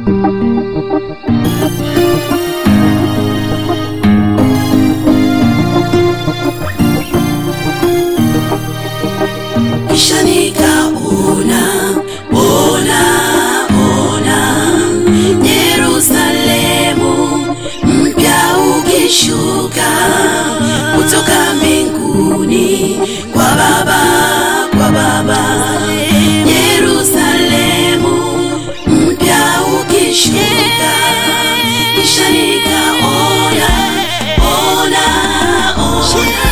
kisha nikaona ona ona Yerusalemu mpya ukishuka kutoka mbinguni kwa Baba kwa Baba Yerusalemu mpya ukishuka kisha nikaona ona ona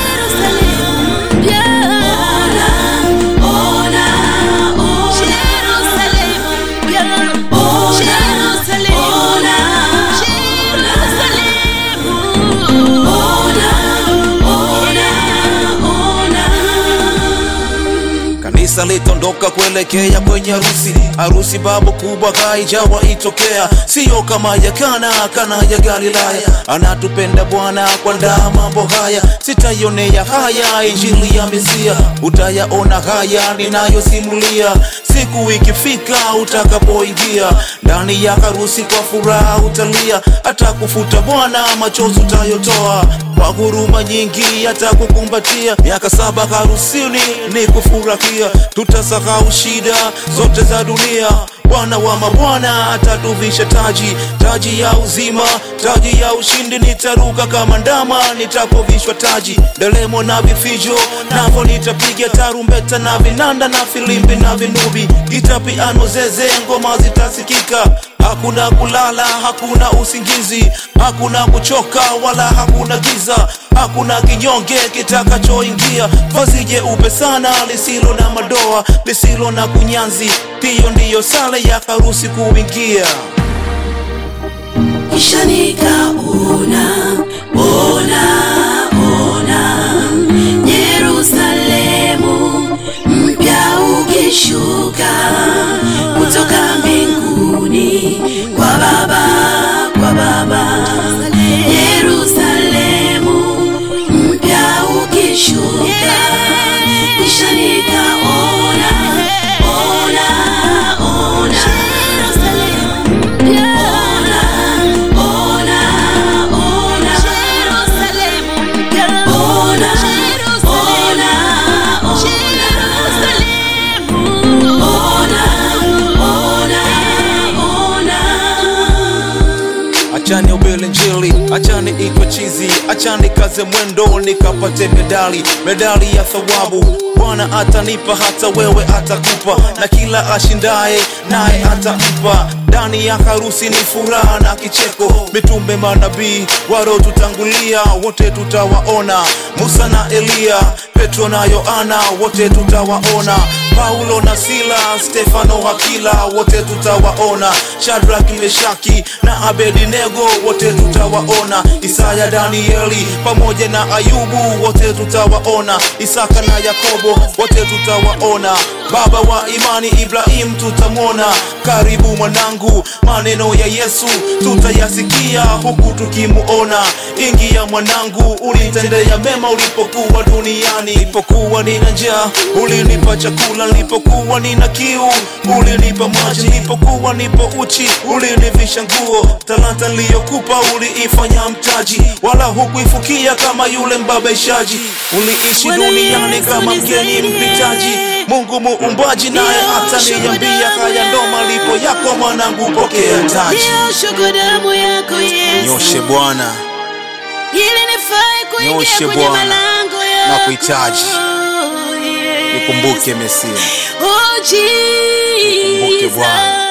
Kanisa litondoka kuelekea kwenye harusi, harusi babu kubwa haijawa itokea, siyo kama ya Kana, Kana ya Galilaya. Anatupenda Bwana kuandaa mambo haya, sitaionea haya injili ya Mesia, utayaona haya ninayosimulia siku ikifika utakapoingia ndani ya harusi, kwa furaha utalia, hata kufuta Bwana machozi utayotoa, kwa huruma nyingi atakukumbatia. Miaka saba harusini ni kufurahia, tutasahau shida zote za dunia. Bwana wa mabwana atatuvisha taji, taji ya uzima, taji ya ushindi. Nitaruka kama ndama nitapovishwa taji, ndelemo na vifijo navo nitapiga tarumbeta na vinanda na filimbi na vinubi, gita, piano, zeze, ngoma zitasikika. Hakuna kulala, hakuna usingizi, hakuna kuchoka wala hakuna giza, hakuna kinyonge kitakachoingia. Vazi jeupe sana lisilo na madoa, lisilo na kunyanzi, hiyo ndiyo sala ya harusi kuingia. kisha nikaona ona ona Yerusalemu mpya ukishuka kutoka mbinguni kwa Baba kwa Baba Yerusalemu mpya ukishuka kisha nikaona ona ona Achani ubele njili, achani itwe chizi, achani kaze mwendo nikapate medali, medali ya thawabu. Bwana atanipa hata wewe atakupa, na kila ashindaye naye atampa. Ndani ya harusi ni furaha na kicheko, mitume manabii tutangulia wote tutawaona, Musa na Eliya, Petro na Yohana wote tutawaona, Paulo na Sila, Stefano Hakila wote tutawaona, Shadrach, Meshaki na Abednego wote tutawaona, Isaya, Danieli pamoja na Ayubu wote tutawaona, Isaka na Yakobo wote tutawaona, baba wa imani Ibrahim tutamwona. Karibu mwanangu, maneno ya Yesu tutayasikia huku tukimuona. Ingia mwanangu, ulitendea mema ulipokuwa duniani. Nilipokuwa nina njaa, ulinipa chakula. Nilipokuwa nina kiu, ulinipa maji. Nilipokuwa nipo uchi, ulinivisha nguo. Talanta niliyokupa uliifanya mtaji, wala hukuifukia kama yule mbabeshaji. Uliishi duniani kama mgeni mpitaji. Mungu muumbaji naye ataniambia, haya ndo malipo yako mwanangu, pokea taji. Nioshe damu yako Yesu, Nyoshe Bwana, ili nifae kuingia Nyoshe kwenye Bwana, malango yako. nakuhitaji. Yes. nikumbuke Mesia. Oh, Jesus. Bwana.